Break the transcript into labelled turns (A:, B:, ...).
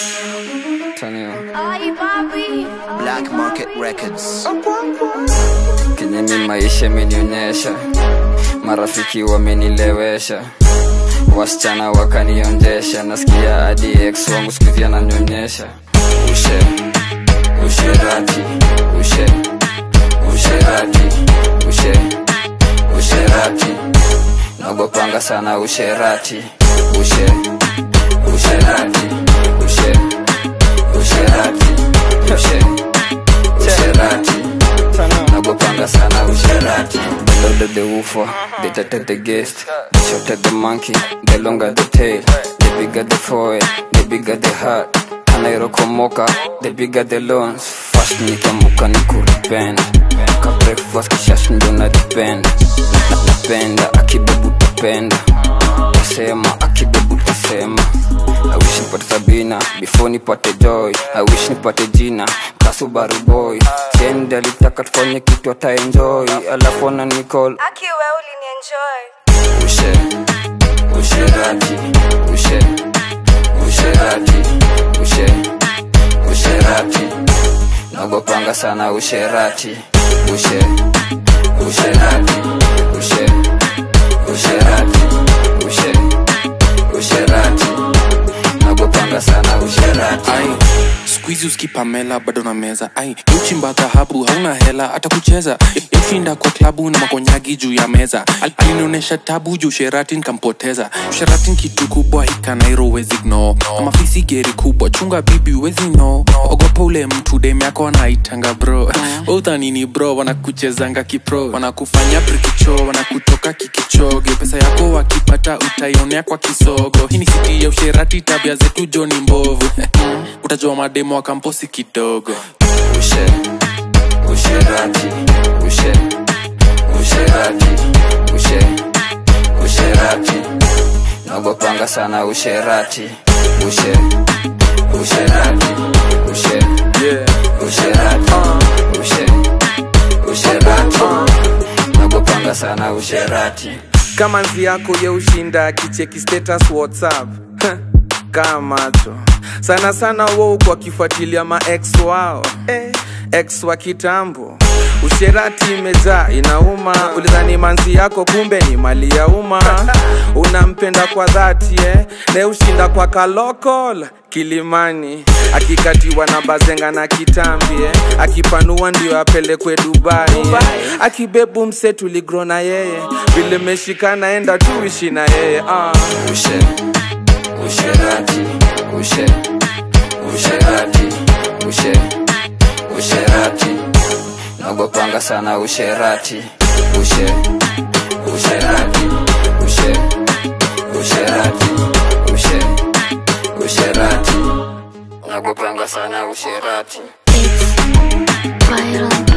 A: Tanio.
B: Ay, papi.
C: Black Market Records.
A: Kenye mi maisha imenionyesha, marafiki wamenilewesha, wasichana wakanionjesha, nasikia hadi ex wangu siku hizi ananyonyesha. Ushe, usherati, ushe, usherati, ushe, usherati, nagopanga sana usherati, ushe, usherati, ushe, usherati, ushe, usherati nagopanga sana usherati the louder the woofer the tighter the guest the shorter the monkey the longer the tail the bigger the forehead the bigger the heart anairokomoka the bigger the loans fast nikamuka ni kurepend ka breakfast kishash ndo na depend Na- napenda akibebu tapenda tasema akibebu tasema I wish nipate Sabina before nipate Joy. I wish nipate jina Kasubaru boy. Send alitaka tufanye kitu ata enjoy, alafu ana nicall
B: Aki we ulinienjoy.
A: ushe usherati ushe usherati ushe usherati nagopanga sana usherati ushe usherati ushe usherati ushe usherati nagopanga sana usherati
D: ai skuizi uskipamela bado na meza ai uchimba dhahabu hauna hela hata kucheza ushinda kwa klabu na makonyagi juu ya meza Al- alinionyesha tabu juu sheratin nkampoteza sheratin kitu kubwa hikanairo wezi gno kama fisi geri kubwa chunga bibi wezi no ogopa ule mtu dem yako anaitanga bro udhanini bro wanakuchezanga kipro wanakufanya prikicho wanakutoka kikichoge pesa yako wakipata utaionea kwa kisogo hii ni siti ya usherati tabia zetu joni mbovu utajua mademo wa kamposi kidogo
A: ushe usherati ushe usherati ushe usherati nagopanga sana usherati ushe usherati ushe usherati ushe usherati nagopanga sana usherati
E: kama nzi yako ye ushinda akicheki status whatsapp kaa macho sana sana wo kwa kifuatilia maex wao eh, ex wa kitambo usherati imejaa inauma ulidhani manzi yako kumbe ni mali ya umma unampenda kwa dhati eh? ne ushinda kwa kalokol kilimani akikatiwa na bazenga na kitambi eh? akipanua ndio apelekwe dubai, eh? akibebu mse tuligro na yeye vile meshikana enda tuishi na yeye ah.
A: ushe usherati ushe usherati ushe usherati nagopanga sana usherati ushe usherati ushe usherati ushe usherati nagopanga sana usherati
B: It's viral.